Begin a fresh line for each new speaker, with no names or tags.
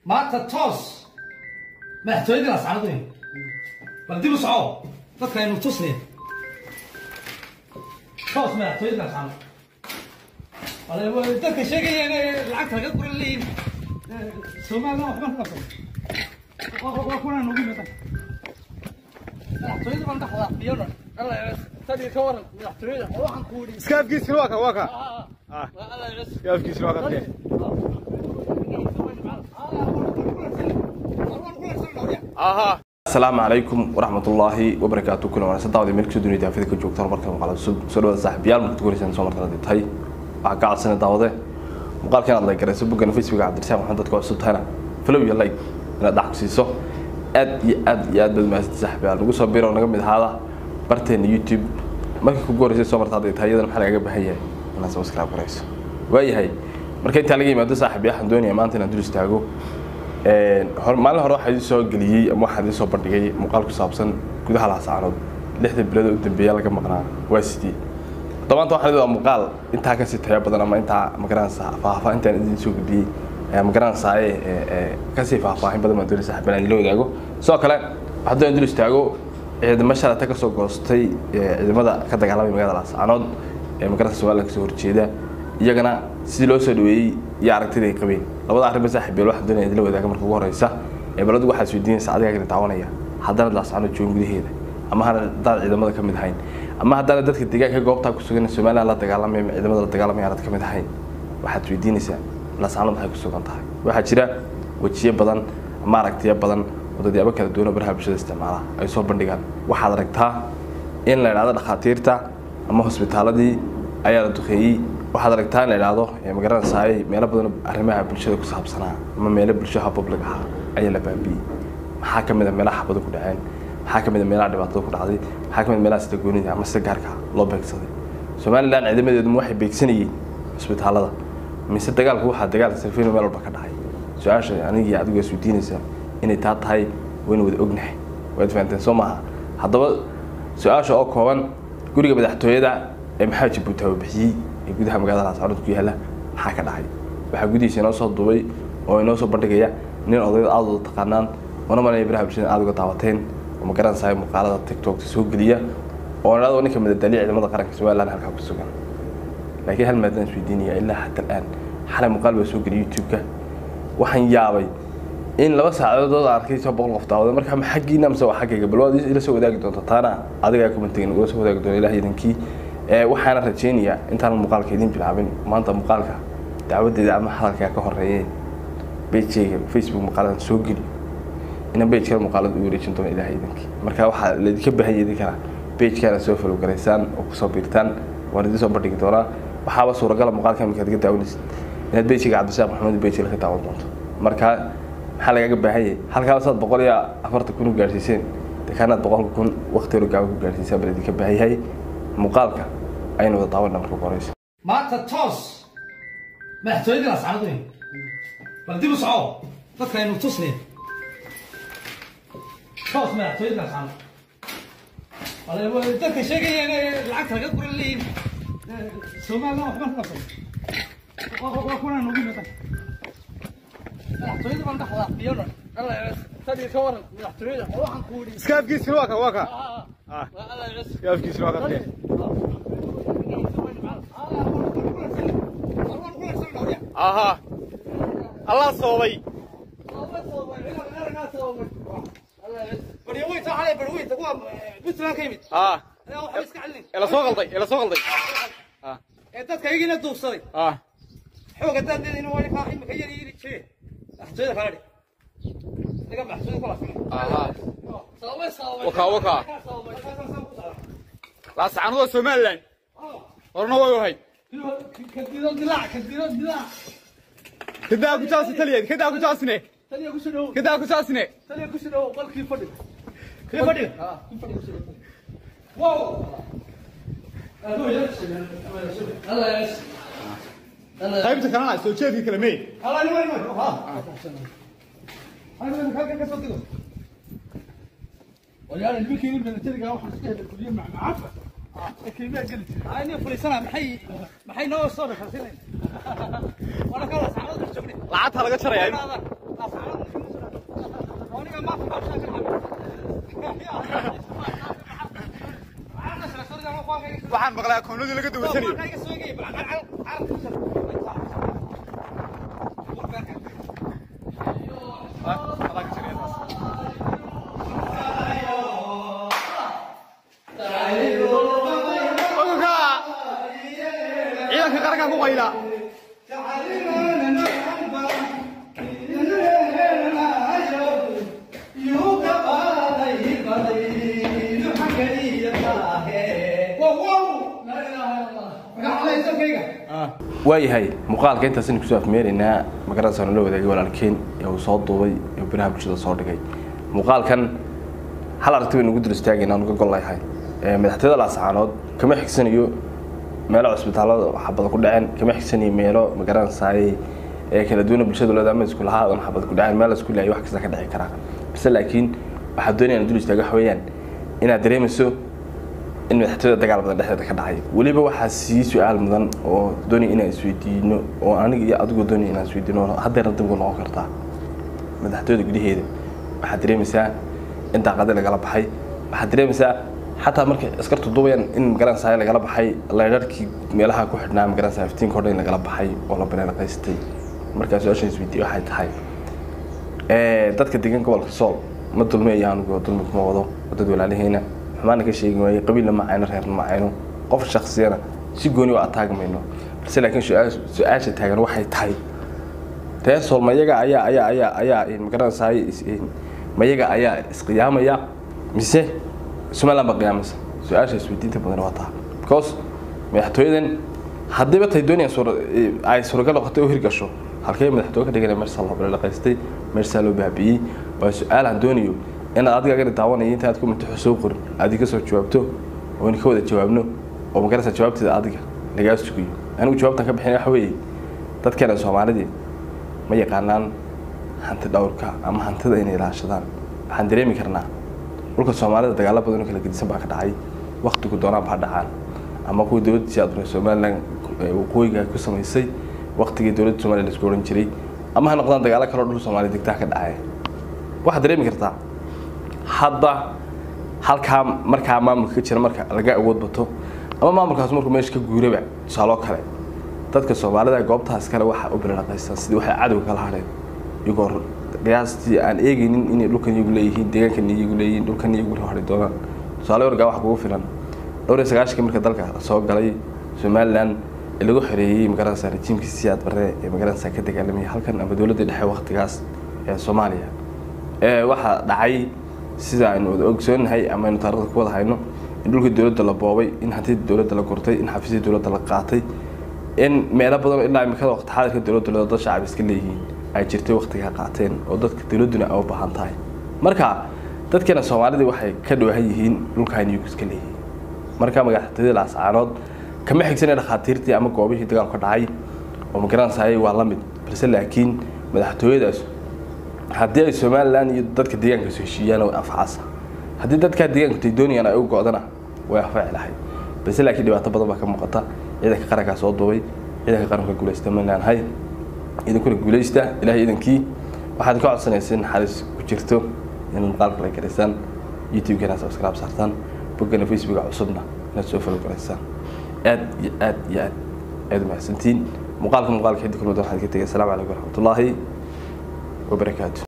maanta toos madaxtooyadii laascaanood wey bal dib u soco dadka aynu tusnay toos madaxtooyadii laascaanood wala dadka sheegaya inay lacagta laga guran leeyihin soomaalina waxba ka qabsan waa kunaan ugu yimaadaan madaxtooyadii baan dhaxdaa biyona tadii ka waran madaxtooyada waxaan ku yidhi
iskaafkiisina waa ka waa ka
ah
iskaafkiisina waa ka kee aha
asalaamu calaykum waraxmatullaahi wabarakaatu kuna wanaagsan daawada meel kasoo dunida afida ka joogtaan marka muuqaal cusub soo dhawaada saaxiibayaal marka tukanaysan soo martan hadii tahay waxaa ka codsanay daawade muuqaalka inaad like garayso boggana facebook cabdirsaam waxaan dadka cusub tahayna follow iyo like inaad dhac ku siiso aad iyo aad iyo aad baad mahadsanti saaxiibayaal nagu soo biro naga mid ahaada barteena youtube markii kugu horeysay soo marta hadday tahay iyadana maxaa lagaga baahan yahay inaad subscribe garayso waayahay marka intaa laga yimaado saaxiibayaal waxaan doonayaa maanta inaan dul istaago maalin hore waxaa idin soo geliyey ama waxaa idin soo bandhigay muuqaal ku saabsan gudaha laascaanood lixda bilood oo u dambeeya laga maqnaa waa sidii hadda maanta waxaan idin muuqaal intaa kasii tayo badan ama intaa magaranaysaa faahfaahintaan idin soo gudbiyey magaranaysaa ee kasii faahfaahin badan baan doonaysa xabaan idinla wadaago sidoo kale waxaan doonaya dul istaago ciidamo shalata kasoo goostay ciidamada ka dagaalamaya magaalada laascaanood ee magaranaysa somaliland kasoo horjeeda iyagana sidii loo soo dhaweeyey iyo aragtida ay qabeen labada arrin ba saaxiibeel waxaan doonaya idinla wadaaga marka ugu horeysa ee baladu waxaad isweydiinaysa adigaa idin daawanaya haddana laascaanood joogin gudaheeda ama haddaan ciidamada ka mid ahayn ama haddaana dadka deegaanka goobtaa ku sugan somaliland la dagaalamaya ama ciidamada la dagaalamaya aanad ka mid ahayn waxaad isweydiinaysaa laascaanood maxay ku sugan tahay waxaa jira wejiyo badan ama aragtiyo badan oo dadyaabo kala duwan oo baraha bulshada isticmaala ay soo bandhigaan waxaad aragtaa in la idhahdo dhakhaatiirta ama hosbitaaladii ayaa la duqeeyey waxaad aragtaa in la idhaahdo magaranaysaay meelo badan arrimaha bulshada ku saabsanaa ama meelo bulshaha public ahaa ayaa la baabi'iyey maxaa ka mid a meelaha xabadu ku dhaceen maxaa ka mid a meelaha dhibaatada ku dhacday maxaa ka mid a meelaha sida goonida ama sida gaarka loo beegsaday somaliland ciidamadeeduma waxay beegsanayeen hosbitaalada mise dagaalku waxaa dagaalka sarfiino meel walba ka dhacay su-aasha anigii adigu is weydiinaysa inay taa tahay wayna wada ognahay waad fahanteen soo maaha haddaba su-aasha oo kooban guriga madaxtooyada ee maxaa jabuuti bixiyey ee gudaha magaalada laascaanood ku yaalla maxaa ka dhacay waxaa gudihiisa inoo soo duubay oo inoo soo bandhigaya nin odayad aad wada taqaanaan oona malanaya baraha bulshada aad uga daawateen oo magaranaysaay muuqaalada tiktokta soo geliya oo idhahdo ninka madadaaliya ciidamada qaranka somaliland halkaa ku sugan laakiin hal maadaan isweydiinaya ilaa xata al'aan xalay muuqaal baa soo geliyay youtube-ka waxaan yaabay in laba saacadood arkay soo boqol qof daawada marka ma xaggiina mise waa xaggayga bal waad ila soo wadaagi doonta taana adigaa kumantegin ugula soo wadaagi doona ilaah idinkii waxaana rajaynayaa intaanan muuqaalka idiin bilaabin maanta muuqaalka dacwadeeda ama hadalkaa ka horeeyeen bejeyga facebook muuqaaladan soo geli ina bejkana muuqaalada u wareejin doono ilaah idinkii marka waxaa laydinka baahanya idinkana bejkaana soo falow garaysaan oo kusoo biirtaan waan idiin soo bandhigi doonaa waxaaba suuragala muuqaalka markaad ka daawanaysid inaad bejeyga cabdisaaq maxamed bejela ka daawan doonto marka maxaa lagaga baahanyay halkaaba saad boqol iyo afartan kun u gaarsiiseen dekaanaad boqolka kun waqti hore gaaban ku gaarsiisaan baa idinka baahanyahay muuqaalka aynu wada daawana marka ugu horeysa
maanta toos madaxtooyadii laascaanood wey bal dib u soco dadka aynu tusnay toos madaxtooyadii laascaanood wala dadka sheegaya inay lacagta laga guran leeyihin soomaalina waxba ka qabsan waa kunaan ugu yimaadaan madaxtooyadii baan dhaxdaa biyona tadii ka waran madaxtooyada waxaan ku yidhi
iskaafkiisina waa ka waa ka iskaafkiisina waa ka kee aha allah soobay ah ila soo qalday ila soo qalday
dadka iyagiina duubsaday
ah
xoog haddaan leedahin waa kaa imika yar yiri jire maxsooyada kala dhig naga maxsooyada kala samay
aha
sababay sababay
waka waka laascaanood waa somaliland horna way ahayd
kadido dilaac kadido dilaac
kadaa ku jaasi taliyeed kadaa ku jaasine
taliya ku soo dhow
kadaa ku jaasine
taliya ku soo dhow qolkii fadhi kii fadhi ha kii fadhi ku soo dhow wow adoo yar Allah ya Allah
qaybta kalena soo jeedkii kale mee
Allah ni wari ma ha Ayuu ka ka soo digo ويانا المكي يبدا تلقى واحد يستهدف الكليه مع معفن الكلمه قلت هاي فليسنا محي محي نو صوب خلصين وانا خلاص عرضت شغلي
lacagta laga jaraya
هذا
waxaan maqlaa koonadii laga dawaysanayo ogoka ciidanka qarankan ku qayla
waayahay muuqaalka intaasaynu kusoo afmeeraynaa magaranaysa la wadaagay walaalkeen ee uu soo duubay ee biraha bulshada soo dhigay muuqaalkan hal aragti baynu ugu dul istaagaynaa nuga gol leeyahay ee madaxtooyada laascaanood kama xigsanayo meelo cusbitaallada xabada ku dhaceen kama xigsanayo meelo magaranaysaay ee kala duwana bulshada leeda ama isku lahaa oon xabad ku dhaceen meel isku leeyahay wax kasta ka dhici karaa balse laakiin waxaa doonaya inaan dul istaago waxa weeyaan inaad dareemayso in madaxtooyada dagaal badan dhexdeeda ka dhacay weliba waxaa sii su-aal mudan oo doonaya inaan isweydiino oo aniga iyo adigu doonaya inaan isweydiino haddeerna dib ugu noqon kartaa madaxtooyada gudaheeda waxaad dareemaysaa in daaqadi lagala baxay waxaad dareemaysaa xataa markay askartu dubayaan in magaranaysaa lagala baxay laydharkii meelaha ku xidhnaa magaranaysaa iftiinka hodhan lagala baxay oo la baneeraqaystay markaa su-aashan isweydiiye waxay tahay dadka degan gobolka sool ma dulmeeyo anigu dulmi kuma wado waa dad walaalaheyna xumaana ka sheegi waaye qabiilna ma cayno reerna ma cayno qof shaksiyana si gooni u ataagmayno balse laakiin su-aasha taagan waxay tahay reer sool mayaga ayaa ayaa ayaa ayaa magaranaysaay mayaga ayaa isqiyaamaya mise somaliland baa qiyaamaysa su-aasha isweydiinta badan waa taa because madaxtooyadan haddiiba tay doonayaan suura ay suuragal noqotay oo hirgasho halkee madaxtooye ka dhigana meeshaa loo balaqaystay meeshaa loo baabi'iyey waa su-aal aan doonayo inaad adigagana daawanaya inta aad kumintixo soo qorin aad iga soo jawaabto oo in ka wada jawaabno oo magaraysa jawaabteeda adiga lagaa sugayo anigu jawaabtan ka bixin waxa weeye dadkeena soomaalidii ma yaqaanaan hanti dhowrka ama hantida inay ilaashadaan waxaan dareemi karnaa dhulka soomaalida dagaalo badan oo kala gedisan baa ka dhacay waktigu doonaan baa dhacaan ama kuwii dowladda si adure somaliland waqooyiga ku samaysay waktigii dowladda somaliya laisku odhan jiray ama ha noqdaan dagaalo kaloo dhul soomaaliya degtaha ka dhacaya waxaad dareemi kartaa hadda halkaa markaa maamulka ka jira marka laga awood bato ama maamulkaas markuu meesha ka guuraba tusaaloo kale dadka soomaalida goobtaas kale waxaa u bilalaqaysan sidii waxay cadowga kala hadheen iyagoo qiyaastii aan eegaynin inay dhulkan iyagu leeyihiin deegaankan iyagu leeyihiin dhulkan iyagu hadhi doonaan tusaale wargaa waxa kugu filan dhowr iyo sagaashanka marka dalka soo galay somaliland ee lagu xoreeyey magaranaysa rajiimkii siyaad barre ee magaranaysa ka dagaalamaya halkan ama dowladda dhexe waktigaas ee soomaaliya ee waxaa dhacay sida aynu wada ogsoonahay ama aynu taarikhda ku wada hayno in dhulkii dowladda la boobay in hantidii dowladda la gurtay in xafiisyadii dowladda la qaatay in meelo badan ilaa imikada waqti xaadirka dowladda loo dad shacab iska leeyihiin ay jirtay waqtiga qaateen oo dadka dowladduna ay u baahan tahay marka dadkeena soomaalida waxay ka dhawaahan yihiin dhulkaan iyagu iska leeyihiin marka madaxtooyada laascaanood kama xigsanay dhakhaatiirtii ama goobihii dagaalku ka dhacay oo magaranaysaayay waa la mid balse laakiin madaxtooyadaas haddii ay somaliland iyo dadka deegaankaas heshiiyaan way anfacasa haddii dadkaa deegaanku tay doonayaan ay u go-dana way anfaci lahay balse laakiin dhibaato badan baa ka muuqata ciidanka qarankaa soo duubay ciidanka qaranka guulaysta maylaan hay idinkuna guulaysta ilahay idankii waxaad ka codsanaysa in naxariis ku jirto inaad muuqaalka la garaysaan youtube-kana subscribe saartaan boggana facebooka cusubna inaad soo falo garaysaan aad iyo aad iyo aad aad u mahadsantiin muuqaalka muuqaalka xiddi kulmada waxaan ka tegay asalaamu calaykum waraxmatullaahi wabarakaatu